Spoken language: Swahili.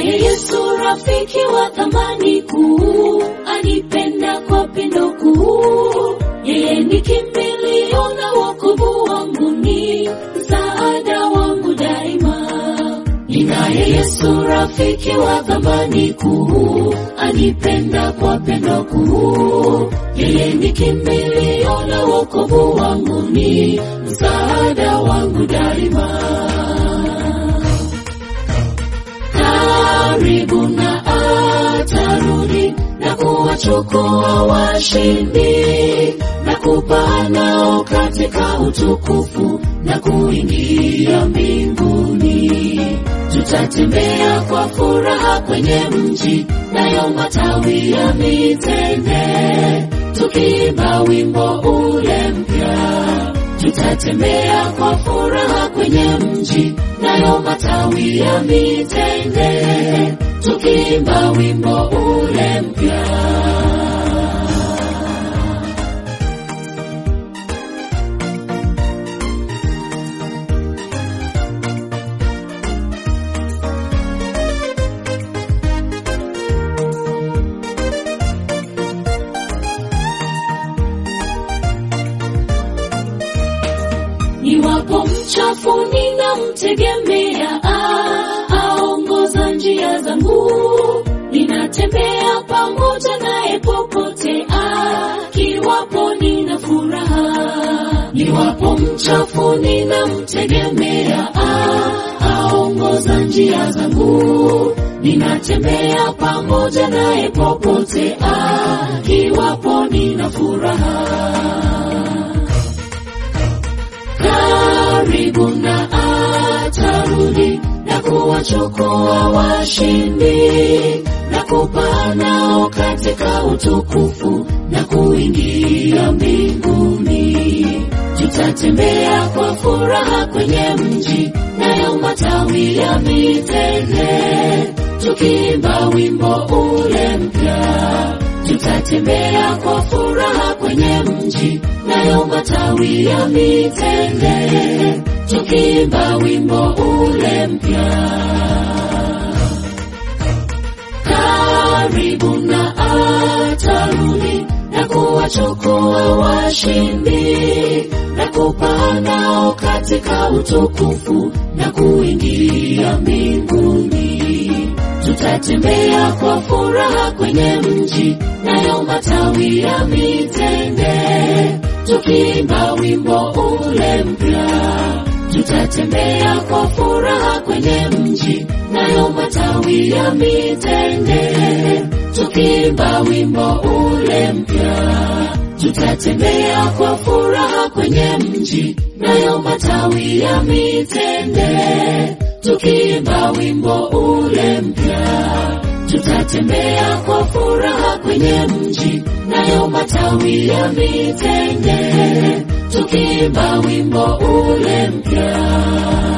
Ninaye Yesu rafiki wa thamani kuu, anipenda kwa pendo kuu. Yeye ni kimbilio na wokovu wangu, ni msaada wangu daima. Ninaye Yesu rafiki wa thamani kuu, anipenda kwa pendo kuu. Yeye ni kimbilio na wokovu wangu, ni msaada wangu daima. Karibu na atarudi na kuwachukua washindi na kupaa nao katika utukufu na kuingia mbinguni. Tutatembea kwa furaha kwenye mji, nayo matawi ya mitende, tukiimba wimbo ule mpya. Tutatembea kwa furaha kwenye mji, nayo matawi ya mitende, tukiimba wimbo ule mpya. Niwapo mchafu ninamtegemea, ah, aongoza njia zangu. Ninatembea pamoja naye popote, ah, kiwapo nina furaha. Niwapo mchafu ninamtegemea, ah, aongoza njia zangu. Ninatembea pamoja naye popote, ah, kiwapo nina furaha karibu na atarudi na kuwachukua washindi na kupaa nao katika utukufu na kuingia mbinguni. Tutatembea kwa furaha kwenye mji, nayo matawi ya mitende, tukiimba wimbo ule mpya. Tutatembea kwa furaha kwenye mji, nayo matawi ya mitende, tukiimba wimbo ule mpya. Karibu na atarudi na kuwachukua washindi na kupaa nao katika utukufu na kuingia mbinguni. Tutatembea kwa furaha kwenye mji, nayo matawi ya mitende, tukiimba wimbo ule mpya. Tutatembea kwa furaha kwenye mji, nayo matawi ya mitende, tukiimba wimbo ule mpya. Tutatembea kwa furaha kwenye mji, nayo matawi ya mitende, tukiimba wimbo ule mpya. Tutatembea kwa furaha kwenye mji, nayo matawi ya mitende, tukiimba wimbo ule mpya.